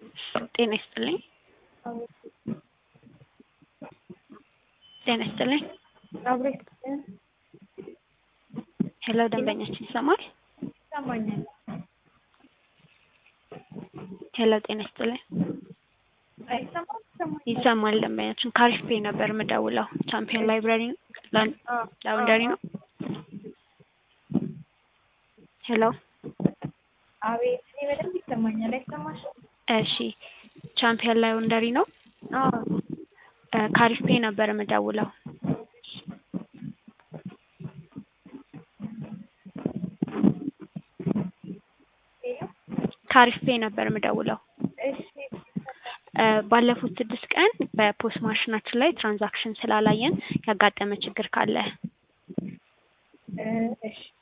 ጤና ይስጥልኝ። ጤና ይስጥልኝ። አብሮ ይስጥልን። ሄሎ ደንበኛችን ይሰማል? ይሰማኛል። ሄሎ ጤና ይስጥልኝ። አይሰማም? ይሰማኛል። ይሰማል ደንበኛችን ካሪፍ ፔ ነበር የምደውለው ቻምፒየን ላይብራሪ ላን- አዎ፣ ላውንደሪ ነው። ሄሎ አቤት፣ እኔ በደንብ ይሰማኛል። አይሰማሽም? እሺ ቻምፒየን ላውንደሪ ነው። አዎ፣ እ ካሪፍ ፔ ነበር የምደውለው። ሄሎ፣ ካሪፍ ፔ ነበር የምደውለው። እሺ፣ እ ባለፉት ስድስት ቀን በፖስ ማሽናችን ላይ ትራንዛክሽን ስላላየን ያጋጠመ ችግር ካለ እ እሺ፣